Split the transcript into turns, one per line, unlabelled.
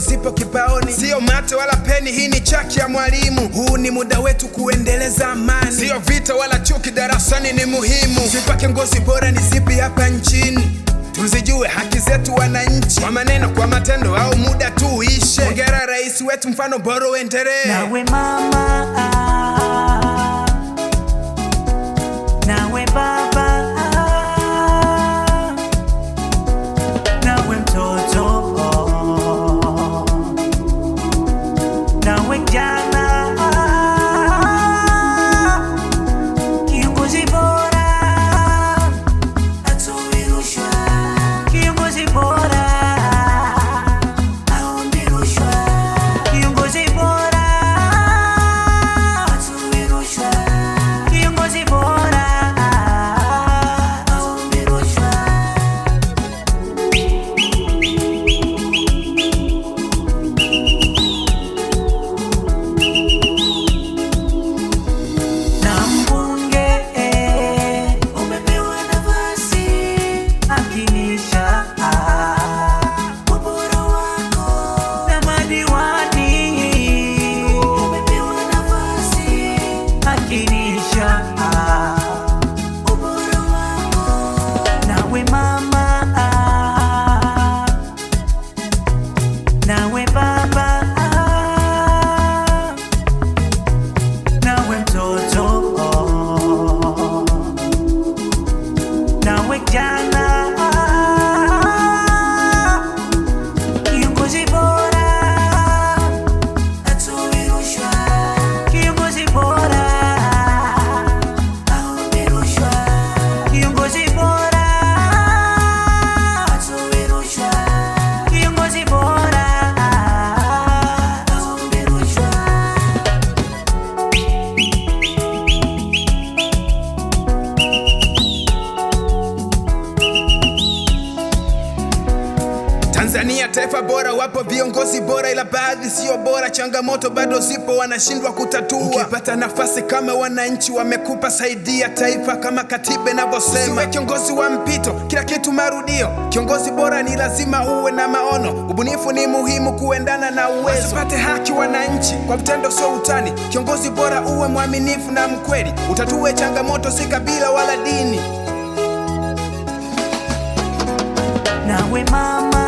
zipo kibaoni, sio mate wala peni, hii ni chaki ya mwalimu. Huu ni muda wetu kuendeleza amani, sio vita wala chuki, darasani ni muhimu. Sifa kiongozi bora ni zipi hapa nchini? Tuzijue haki zetu wananchi, kwa maneno, kwa matendo au muda tu uishe. Hongera rais wetu, mfano bora uendelee.
Nawe mama, nawe baba, nawe mtoto, nawe kijana, kiongozi bora hatoi rushwa, kiongozi bora haombi rushwa, kiongozi bora hatoi rushwa, kiongozi bora haombi rushwa. na mbunge umepewa nafasi, akinisha ubora wako, na madiwani umepewa nafasi, akinisha ubora wako, nawe mama, nawe baba nawe mtoto, nawe kijana, kiongozi bora hatoi rushwa, kiongozi bora haombi rushwa, kiongozi bora hatoi rushwa, kiongozi bora haombi rushwa.
Tanzania taifa bora, wapo viongozi bora, ila baadhi sio bora. Changamoto bado zipo, wanashindwa kutatua. Ukipata nafasi kama wananchi wamekupa, saidia taifa kama katiba inavyosema. Usiwe kiongozi wa mpito, kila kitu marudio. Kiongozi bora ni lazima uwe na maono, ubunifu ni muhimu kuendana na uwezo. Wasipate haki wananchi kwa vitendo, sio utani. Kiongozi bora uwe mwaminifu na mkweli, utatue changamoto, si kabila wala dini.
nawe mama